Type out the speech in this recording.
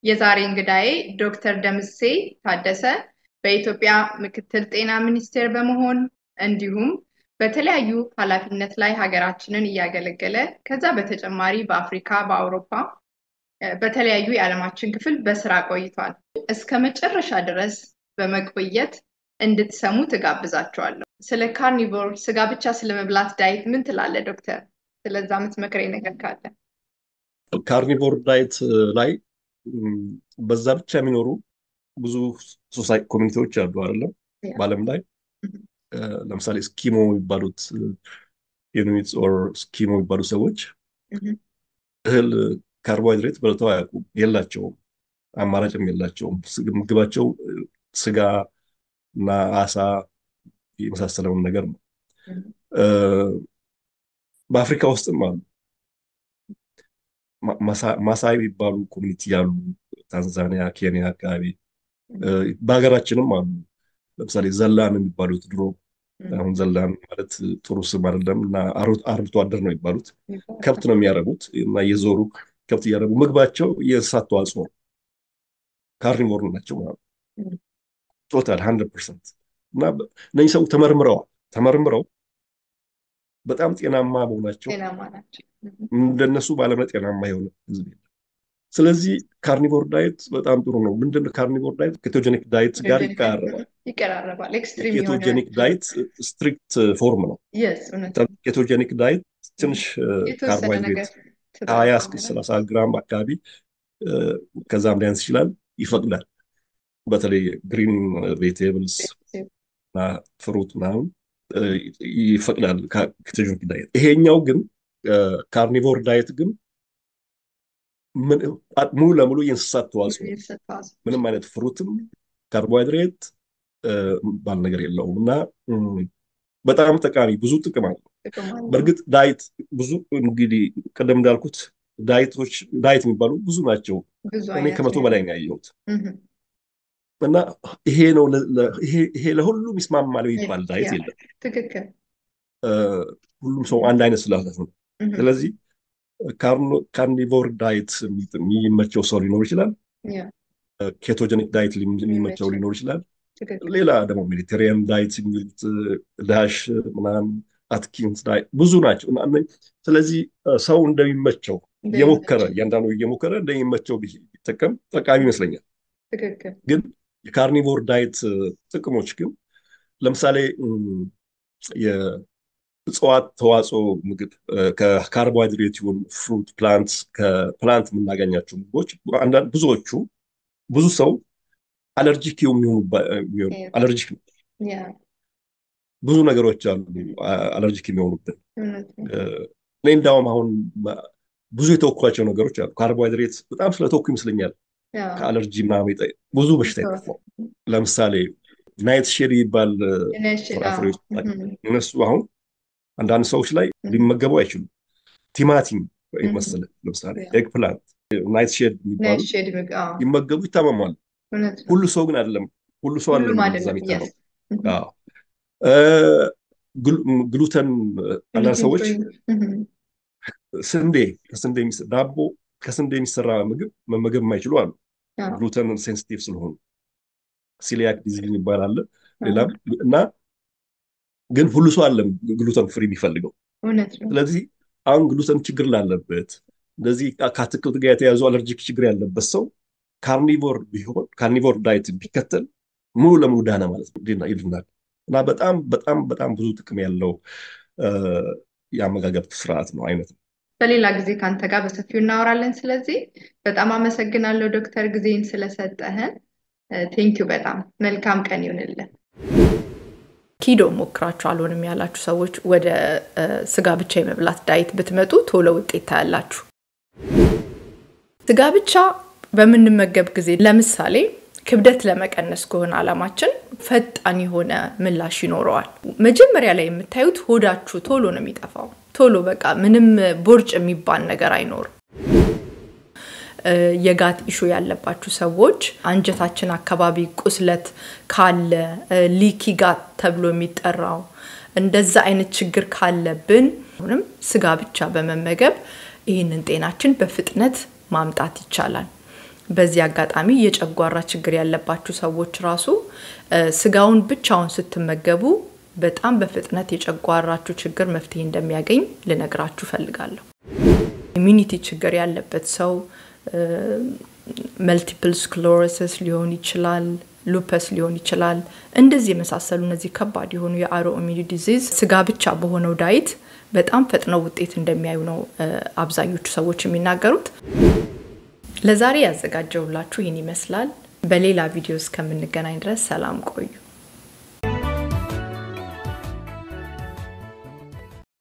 የዛሬ እንግዳዬ ዶክተር ደምሴ ታደሰ በኢትዮጵያ ምክትል ጤና ሚኒስቴር በመሆን እንዲሁም በተለያዩ ኃላፊነት ላይ ሀገራችንን እያገለገለ ከዛ በተጨማሪ በአፍሪካ፣ በአውሮፓ በተለያዩ የዓለማችን ክፍል በስራ ቆይቷል። እስከ መጨረሻ ድረስ በመቆየት እንድትሰሙ ትጋብዛቸዋለሁ። ስለ ካርኒቮር ስጋ ብቻ ስለመብላት ዳይት ምን ትላለህ ዶክተር? ስለዛ የምትመክረኝ ነገር ካለ። ካርኒቮር ዳይት ላይ በዛ ብቻ የሚኖሩ ብዙ ሶሳይ ኮሚኒቲዎች አሉ አይደለም በዓለም ላይ ለምሳሌ ስኪሞ የሚባሉት ኢኑዊትስ ኦር ስኪሞ የሚባሉ ሰዎች እህል ካርቦሃይድሬት በልተው አያውቁም፣ የላቸውም፣ አማራጭም የላቸውም። ምግባቸው ስጋ እና አሳ የመሳሰለውን ነገር ነው። በአፍሪካ ውስጥም አሉ። ማሳይ የሚባሉ ኮሚኒቲ ያሉ ታንዛኒያ፣ ኬንያ አካባቢ በሀገራችንም አሉ። ለምሳሌ ዘላን የሚባሉት ድሮ አሁን ዘላን ማለት ጥሩ ስም አይደለም እና አርብቶ አደር ነው የሚባሉት ከብት ነው የሚያረቡት እና እየዞሩ ከብት እያረቡ ምግባቸው የእንስሳት ተዋጽኦ ነው። ካርኒቮር ናቸው ማለት ቶታል ሀንድረድ ፐርሰንት እና እነዚህ ሰው ተመርምረዋል ተመርምረው በጣም ጤናማ መሆናቸው እንደነሱ በዓለም ላይ ጤናማ የሆነ ህዝብ የለም። ስለዚህ ካርኒቮር ዳይት በጣም ጥሩ ነው። ምንድን ካርኒቮር ዳይት ኬቶጀኒክ ዳይት ጋር ይቀራረባል። ይቀራረባል። ኬቶጀኒክ ዳይት ስትሪክት ፎርም ነው። ኬቶጀኒክ ዳይት ትንሽ ካርቦሃይድሬት ከሀያ እስከ ሰላሳ ግራም አካባቢ ከዛም ሊያንስ ይችላል ይፈቅዳል። በተለይ ግሪን ቬጅቴብልስ እና ፍሩት ምናምን ይፈቅዳል ኬቶጀኒክ ዳይት። ይሄኛው ግን ካርኒቮር ዳይት ግን ሙሉ ለሙሉ የእንስሳት ተዋጽኦ ምንም አይነት ፍሩትም ካርቦሃይድሬት ባል ነገር የለውም እና በጣም ጠቃሚ ብዙ ጥቅም አለው። በእርግጥ ዳይት ብዙ እንግዲህ ቀደም እንዳልኩት ዳይቶች ዳይት የሚባሉ ብዙ ናቸው። እኔ ከመቶ በላይ ነው ያየሁት እና ይሄ ነው ይሄ ለሁሉም ይስማማል የሚባል ዳይት የለም። ሁሉም ሰው አንድ አይነት ስላለ ነው። ስለዚህ ካርኒቮር ዳይት የሚመቸው ሰው ሊኖር ይችላል። ኬቶጀኒክ ዳይት የሚመቸው ሊኖር ይችላል። ሌላ ደግሞ ሜዲቴሪያን ዳይት የሚሉት ዳሽ ምናምን አትኪንስ ዳይት ብዙ ናቸው። ስለዚህ ሰው እንደሚመቸው እየሞከረ እያንዳንዱ እየሞከረ እንደሚመቸው ቢጠቀም ጠቃሚ ይመስለኛል። ግን የካርኒቮር ዳይት ጥቅሞች ግን ለምሳሌ እጽዋት ተዋጽኦ ምግብ ከካርቦሃይድሬት ይሁን ፍሩት ፕላንት ከፕላንት የምናገኛቸው ምግቦች አንዳንድ ብዙዎቹ ብዙ ሰው አለርጂክ የሚሆኑ አለርጂክ ነው። ብዙ ነገሮች አሉ አለርጂክ የሚሆኑብን። እኔ እንዳውም አሁን ብዙ የተወኳቸው ነገሮች አሉ። ካርቦሃይድሬት በጣም ስለተወኩ ይመስለኛል ከአለርጂ ምናምን ብዙ በሽታ የጠፋው። ለምሳሌ ናይት ሼድ የሚባል ፍራፍሬዎች እነሱ አሁን አንዳንድ ሰዎች ላይ ሊመገቡ አይችሉም። ቲማቲም መሰለ ለምሳሌ ኤግ ፕላንት ናይት ሼድ የሚባሉ ይመገቡ ይታመማሉ። ሁሉ ሰው ግን አይደለም። ሁሉ ሰው አይደለም ዛ የሚታመሙ ግሉተን አንዳንድ ሰዎች ስንዴ ከስንዴ ዳቦ ከስንዴ የሚሰራ ምግብ መመገብ የማይችሉ አሉ። ግሉተን ሴንሲቲቭ ስለሆኑ ሲሊያክ ዲዚዝ የሚባል አለ። ሌላ እና ግን ሁሉ ሰው አለም ግሉተን ፍሪ የሚፈልገው። ስለዚህ አሁን ግሉተን ችግር ላለበት እንደዚህ ከአትክልት ጋር የተያዙ አለርጂክ ችግር ያለበት ሰው ካርኒቮር ቢሆን ካርኒቮር ዳይት ቢከተል ሙሉ ለሙሉ ዳነ ማለት ነው ይድናል። እና በጣም በጣም በጣም ብዙ ጥቅም ያለው የአመጋገብ ስርዓት ነው አይነት ነው። በሌላ ጊዜ ከአንተ ጋር በሰፊው እናወራለን። ስለዚህ በጣም አመሰግናለሁ ዶክተር ጊዜን ስለሰጠህን። ቴንኪው በጣም መልካም ቀን ይሁንልን። ኪዶ ሞክራችሁ አልሆንም ያላችሁ ሰዎች ወደ ስጋ ብቻ የመብላት ዳይት ብትመጡ ቶሎ ውጤት ታያላችሁ። ስጋ ብቻ በምንመገብ ጊዜ ለምሳሌ ክብደት ለመቀነስ ከሆነ አላማችን ፈጣን የሆነ ምላሽ ይኖረዋል። መጀመሪያ ላይ የምታዩት ሆዳችሁ ቶሎ ነው የሚጠፋው። ቶሎ በቃ ምንም ቦርጭ የሚባል ነገር አይኖርም። የጋት ኢሹ ያለባችሁ ሰዎች አንጀታችን አካባቢ ቁስለት ካለ ሊኪ ጋት ተብሎ የሚጠራው እንደዛ አይነት ችግር ካለብን አሁንም ስጋ ብቻ በመመገብ ይህንን ጤናችን በፍጥነት ማምጣት ይቻላል። በዚህ አጋጣሚ የጨጓራ ችግር ያለባችሁ ሰዎች ራሱ ስጋውን ብቻውን ስትመገቡ በጣም በፍጥነት የጨጓራችሁ ችግር መፍትሄ እንደሚያገኝ ልነግራችሁ ፈልጋለሁ። ኢሚኒቲ ችግር ያለበት ሰው መልቲፕል ስክሎሮሲስ ሊሆን ይችላል፣ ሉፐስ ሊሆን ይችላል። እንደዚህ የመሳሰሉ እነዚህ ከባድ የሆኑ የአሮ ኢሚኒ ዲዚዝ ስጋ ብቻ በሆነው ዳይት በጣም ፈጥነው ውጤት እንደሚያዩ ነው አብዛኞቹ ሰዎች የሚናገሩት። ለዛሬ ያዘጋጀውላችሁ ይህን ይመስላል። በሌላ ቪዲዮ እስከምንገናኝ ድረስ ሰላም ቆዩ።